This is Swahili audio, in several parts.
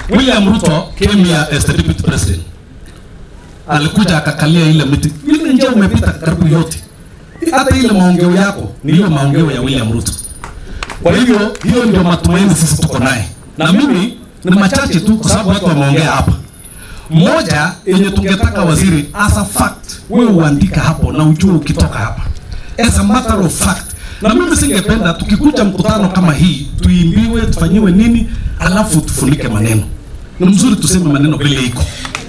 William Ruto came here as the deputy president. Alikuja akakalia ile miti. Ile njia umepita karibu yote. Hata ile maongeo yako ni hiyo maongeo ya William Ruto. Kwa hivyo hiyo ndio matumaini sisi tuko naye. Na mimi ni machache tu kwa sababu watu wameongea hapa. Moja yenye tungetaka waziri, as a fact, wewe uandika hapo na ujue ukitoka hapa, as a matter of fact. Na mimi singependa tukikuja mkutano kama hii tuimbiwe, tufanyiwe nini, alafu tufunike maneno. Ni mzuri tuseme maneno vile iko.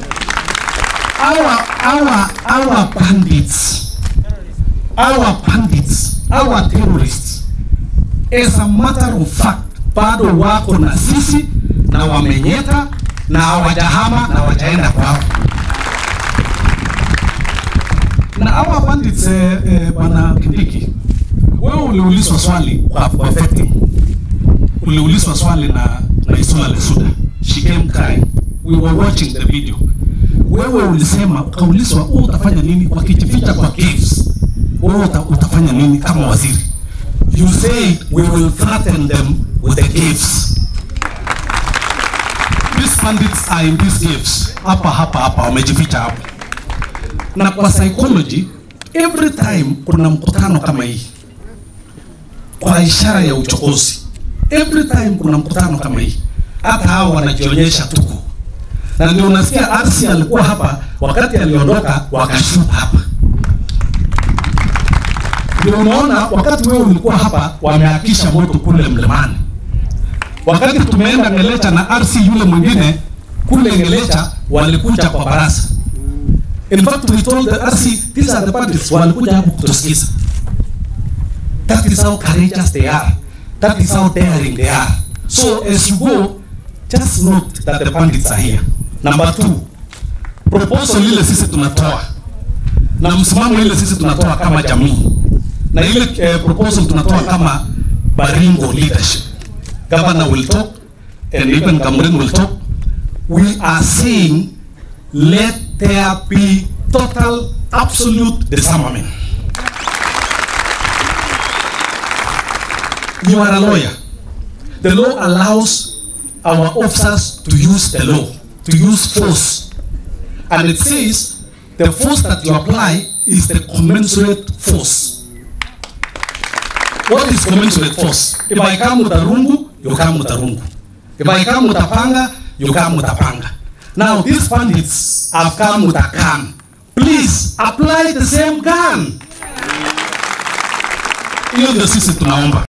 Our, our, our bandits, our bandits, our terrorists, as a matter of fact, bado wako na sisi na wamenyeta na hawajahama na hawajaenda kwao. Na hawa bandits eh, eh, bwana Kindiki, wewe uliulizwa swali kwa, kwa vetting. Uliulizwa swali na na Isula Lesuda. She came crying. We were watching the video. Wewe ulisema ukaulizwa, wewe utafanya nini wakijificha kwa caves? Wewe uta, utafanya nini kama waziri? You say we will threaten them with the caves. These bandits are in these caves. Hapa hapa hapa wamejificha hapa. Na kwa psychology every time kuna mkutano kama hii kwa ishara ya uchokozi. Every time kuna mkutano kama hii, hata hao wanajionyesha tuko na ndio unasikia RC alikuwa hapa wakati aliondoka, wakashuta hapa. Ndio unaona wakati wewe ulikuwa hapa, wameakisha moto kule mlimani. Wakati tumeenda Ngelecha na RC yule mwingine kule Ngelecha, walikuja kwa barasa. In fact we told the RC these are the bandits, walikuja hapo kutusikiza. That is how courageous they are. That is how daring they are. So as you go, just note that the bandits are here. Number two, proposal ile sisi tunatoa na msimamo ile sisi tunatoa kama jamii na ile eh, proposal tunatoa kama Baringo leadership. Governor will talk and even Cameroon will talk. We are saying let there be total absolute disarmament. You are a lawyer. The law allows our officers to use the law, to use force. And it says the force that you apply is the commensurate force. What is commensurate force? If I come with a rungu, you come with a rungu. If I come with a panga, you come with a panga. Now these bandits have come with a gun. Please apply the same gun. Hiyo ndio sisi tunaomba.